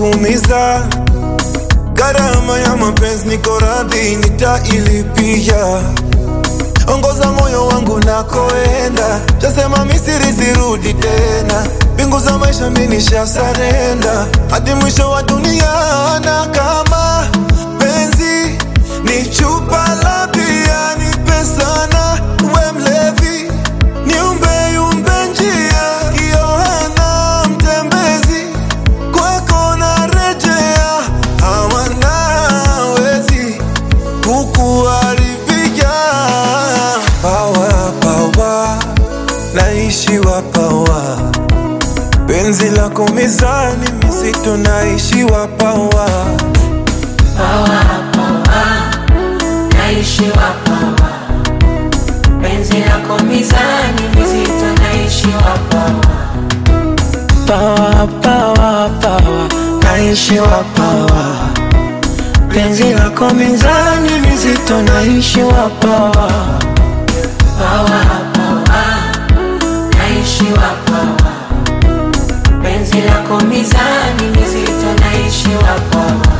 kuumiza. Gharama ya mapenzi niko radhi nitailipia. Ongoza moyo wangu nakoenda, tasema Misri sirudi tena. Mbingu za maisha mimi nishasarenda, hadi mwisho wa dunia. Na kama penzi ni chupa la bia, nipe sana, we mlevi niumbe yumbe njia, Yohana mtembezi kwako narejea, ama nawezi kukuharibia. Pawa pawa, naishiwa pawa, penzi lako mizani mizito, naishiwa pawa naishiwa pawa, penzi lako mizani mizito, naishiwa pawa, Pawa, pawa, pawa, naishiwa pawa. Penzi lako mizani mizito, naishiwa pawa. pawa pawa, naishiwa pawa, penzi lako mizani mizito, naishiwa pawa.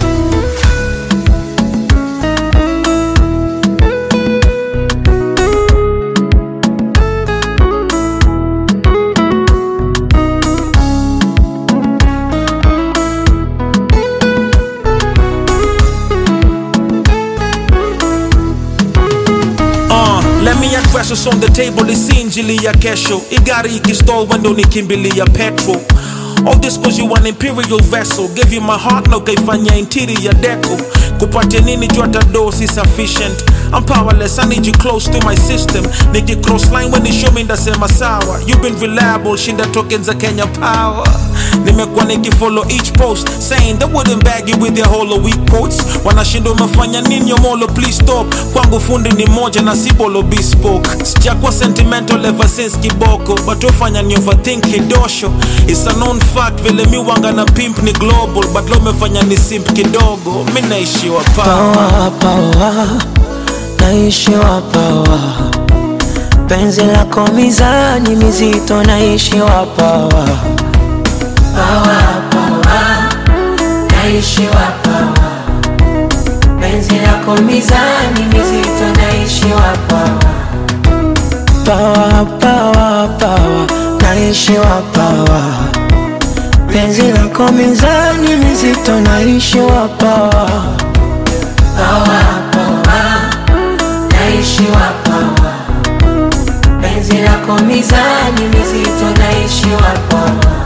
Uh, let me address what's on the table isi injili ya kesho igari ikistall wendo nikimbilia petrol All this cause you an imperial vessel Gave you my heart na ukaifanya interior deco Kupatia nini juu hata do si sufficient I'm powerless, I need you close to my system Niki cross line when you show me ndasema sawa You've been reliable, shinda tokens za Kenya power Nimekuwa nikifollow each post Saying they wouldn't bag you with their hollow weak quotes Wanashinda umefanya nini yomolo please stop Kwangu fundi ni moja na si bolo bespoke Sijakuwa sentimental ever since kiboko But ufanya ni overthink kidosho It's a known fact vile mi wanga na pimp ni global But lo umefanya ni simp kidogo Mi naishiwa pa Pawa, pawa, naishiwa pawa. Penzi lako mizani mizito, naishiwa pawa. Pawa pawa, naishiwa pawa, penzi lako mizani mizito, naishiwa pawa. Pawa, pawa, pawa, naishiwa pawa. Penzi lako mizani mizito, naishiwa pawa. Pawa pawa, naishiwa pawa, penzi lako mizani mizito, naishiwa pawa.